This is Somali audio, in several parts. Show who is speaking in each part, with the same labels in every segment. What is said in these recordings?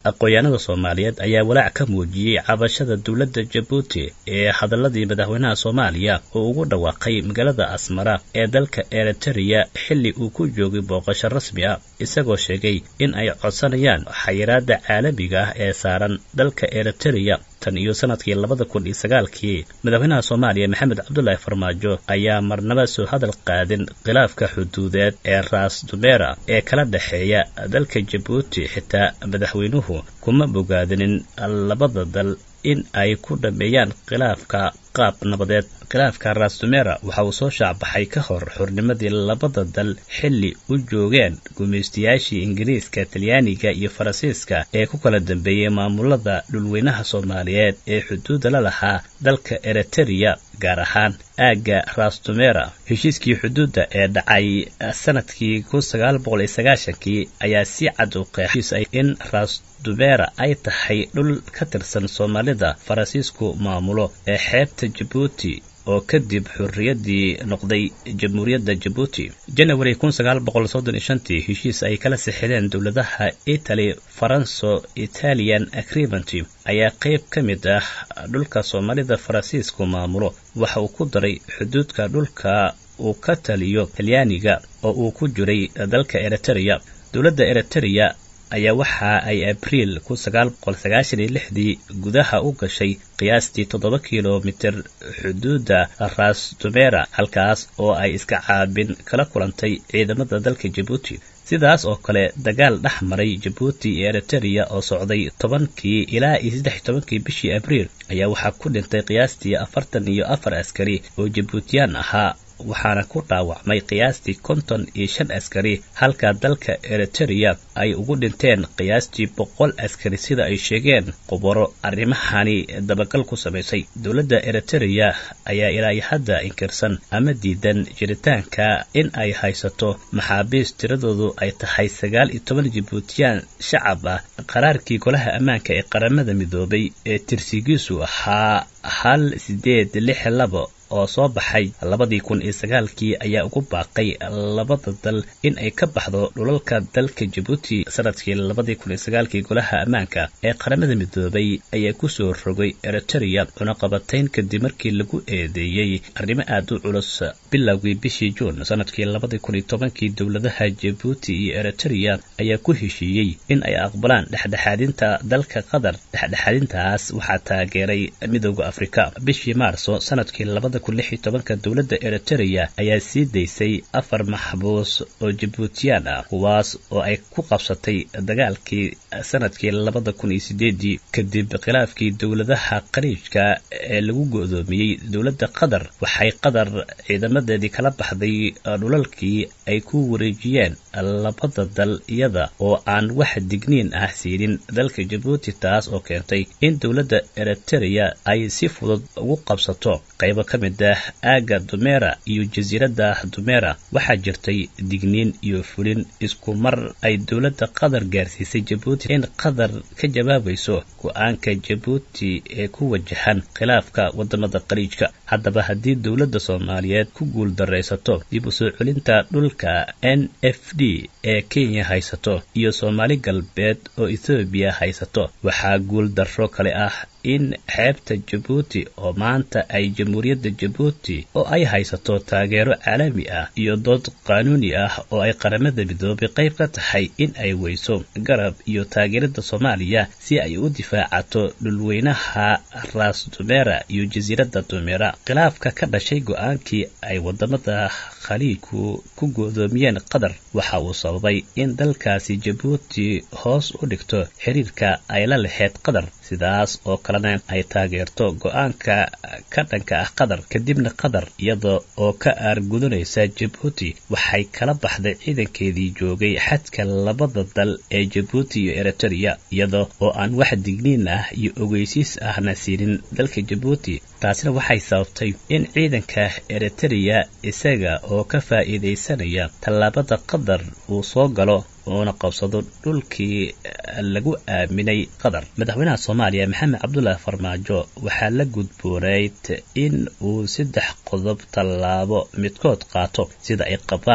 Speaker 1: aqoon-yahanada soomaaliyeed ayaa walaac ka muujiyey cabashada dowladda jabuuti ee hadaladii madaxweynaha soomaaliya oo ugu dhawaaqay magaalada asmara ee dalka eritereya xilli uu ku joogay booqasho rasmi ah isagoo sheegay in ay codsanayaan xayiraada caalamiga ah ee saaran dalka eritereya tan iyo sanadkii labada kun iyo sagaalkii madaxweynaha soomaaliya maxamed cabdulaahi farmaajo ayaa marnaba soo hadal qaadin khilaafka xuduudeed ee raas dumera ee kala dhexeeya dalka jabuuti xitaa madaxweynuhu kuma bogaadinin labada dal in ay ku dhameeyaan khilaafka qaab nabadeed khilaafka raastumera waxa uu soo shaacbaxay ka hor xurnimadii labada dal xilli u joogeen gumaystayaashii ingiriiska talyaaniga iyo faransiiska ee ku kala dambeeyey maamulada dhulweynaha soomaaliyeed ee xuduudda la lahaa dalka eritereya gaar ahaan aagga raastumera heshiiskii xuduudda ee dhacay sanadkii kun sagaal boqol iyo sagaashankii ayaa si cad u qeexay in raastumera ay tahay dhul ka tirsan soomaalida faransiisku maamulo ee xeebta jabuuti oo kadib xurriyaddii noqday jamhuuriyadda jabuuti janawari kun sagaal boqol soddon iyo shantii heshiis ay kala sixideen dowladaha italy faranso italian agreement ayaa qayb ka mid ah dhulka soomaalida faransiisku maamulo waxa uu ku daray xuduudka dhulka uu ka taliyo talyaaniga oo uu ku jiray dalka eritereya dowladda eritereya ayaa waxa ay abriil kun sagaal boqol sagaashan iyo lixdii gudaha u gashay qiyaastii toddoba kilomitir xuduudda raastumera halkaas oo ay iska caabin kala kulantay ciidamada dalka jabuuti sidaas oo kale dagaal dhex maray jabuuti iyo eritereya oo socday tobankii ilaa iyo saddex iyo tobankii bishii abriil ayaa waxaa ku dhintay qiyaastii afartan iyo afar askari oo jabuutiyaan ahaa waxaana ku dhaawacmay qiyaastii konton iyo shan askari halka dalka eritereya ay ugu dhinteen qiyaastii boqol askari sida ay sheegeen khubaro arrimahani dabagal ku samaysay dowladda eritereya ayaa ilaa iyo hadda inkirsan ama diidan jiritaanka in ay haysato maxaabiis tiradoodu ay tahay sagaal iyo toban jibuutiyaan shacab ah qaraarkii golaha ammaanka ee qaramada midoobay ee tirsigiisu ahaa hal sideed lix labo oo soo baxay labadii kun iyo sagaalkii ayaa ugu baaqay labada dal in ay ka baxdo dhulalka dalka jabuuti sanadkii labadii kun iyo sagaalkii golaha ammaanka ee qaramada midoobay ayaa kusoo rogay eritereya cunaqabatayn kadib markii lagu eedeeyey arrimo aad u culus bilowgii bishii juun sanadkii labadii kun iyo tobankii dowladaha jabuuti iyo eritereya ayaa ku heshiiyey in ay aqbalaan dhexdhexaadinta dalka qatar dhexdhexaadintaas waxaa taageeray midooda afrika bishii maarso sanadkii labada tobanka dowladda eritereya ayaa sii daysay afar maxbuus oo jabuutiyaan ah kuwaas oo ay ku qabsatay dagaalkii sanadkii labada kun iyo sideedii kadib khilaafkii dowladaha qariijka ee lagu go'doomiyey dowladda qatar waxay qatar ciidamadeedii kala baxday dhulalkii ay ku wareejiyeen labada dal iyada oo aan wax digniin ah siinin dalka jabuuti taas oo keentay in dowladda eritereya ay si fudud ugu qabsato qaybo ka mid ah aagga dumera iyo jasiiradda dumera waxaa jirtay digniin iyo fulin isku mar ay dowladda qatar gaarsiisay jabuuti in qatar ka jawaabayso go-aanka jabuuti ee ku wajahan khilaafka wadamada qariijka haddaba haddii dowladda soomaaliyeed ku guul daraysato dib u soo celinta dhulka n f d ee kenya haysato iyo soomaali galbeed oo ethoobiya haysato waxaa guul darro kale ah in xeebta jabuuti oo maanta ay jamhuuriyadda jabuuti oo ay haysato taageero caalami ah iyo dood qaanuuni ah oo ay qaramada midoobay qayb ka tahay in ay weyso garab iyo taageerada soomaaliya si ay u difaacato dhulweynaha raas dumera iyo jasiiradda dumera khilaafka ka dhashay go-aankii ay wadamada khaliijku ku go'doomiyeen qatar waxa uu sababay in dalkaasi jabuuti hoos u dhigto xiriirka ay la laheyd qatar sidaas oo kalena ay taageerto go-aanka ka dhanka ah qatar kadibna qatar iyada oo ka aargudanaysa jabuuti waxay kala baxday ciidankeedii joogay xadka labada dal ee jabuuti iyo eritereya iyada oo aan wax digniin ah iyo ogeysiis ahna siinin dalka jabuuti taasina waxay sababtay in ciidanka eritereya isaga oo ka faa'iidaysanaya tallaabada qatar uu soo galo uuna qabsado dhulkii lagu aaminay qatar madaxweynaha soomaaliya maxamed cabdulaahi farmaajo waxaa la gudboonayd in uu saddex qodob tallaabo midkood qaato sida ay qabaan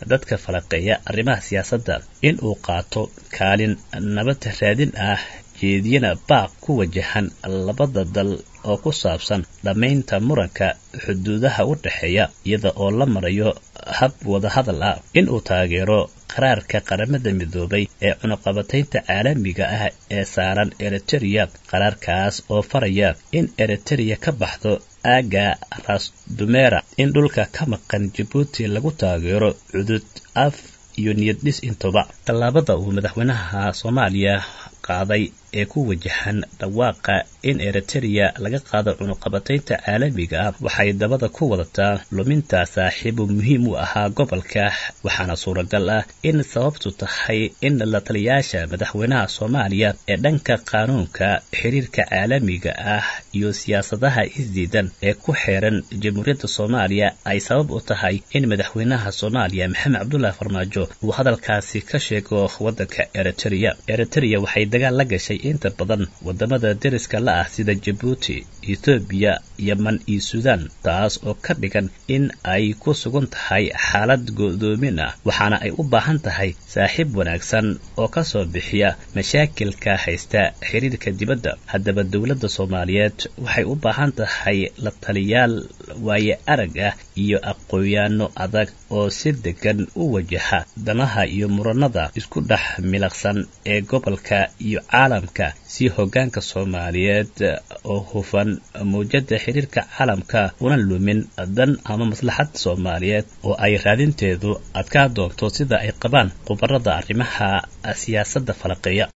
Speaker 1: dadka falaqeeya arrimaha siyaasadda in uu qaato kaalin nabad raadin ah jeediyana baaq ku wajahan labada dal oo ku saabsan dhammaynta muranka xuduudaha u dhexeeya iyada oo la marayo hab wadahadal ah in uu taageero qaraarka qaramada midoobay ee cunuqabataynta caalamiga ah ee saaran eritereya qaraarkaas oo faraya in eritereya ka baxdo aaga rasdumera in dhulka ka maqan jabuuti lagu taageero cudud af iyo niyad-dhis intuba tallaabada uu madaxweynaha soomaaliya qaaday ee ku wajahan dhawaaqa in eritereya laga qaado cunuqabataynta caalamiga ah waxay dabada ku wadataa luminta saaxiibo muhiim u ahaa gobolka waxaana suuragal ah in sababtu tahay in la taliyaasha madaxweynaha soomaaliya ee dhanka qaanuunka xiriirka caalamiga ah iyo siyaasadaha isdiidan ee ku xeeran jamhuuriyadda soomaaliya ay sabab u tahay in madaxweynaha soomaaliya maxamed cabdulaahi farmaajo uu hadalkaasi ka sheego waddanka eritereya eritereya waxay dagaal la gashay inta badan wadamada deriska la ah sida jabuuti ethoobiya yeman iyo suudaan taas oo ka dhigan in ay ku sugan tahay xaalad go'doomin ah waxaana ay u baahan tahay saaxiib wanaagsan oo ka soo bixiya mashaakilka haysta xiriirka dibadda haddaba dowladda soomaaliyeed waxay u baahan tahay la taliyaal waaye arag ah iyo aqoonyaano adag oo si degan u wajaha danaha iyo muranada isku dhex milaqsan ee gobolka iyo caalamka si hoggaanka soomaaliyeed oo hufan mawjada xiriirka caalamka una lumin dan ama maslaxad soomaaliyeed oo ay raadinteedu adkaa doonto sida ay qabaan khubarada arrimaha siyaasadda falaqeeya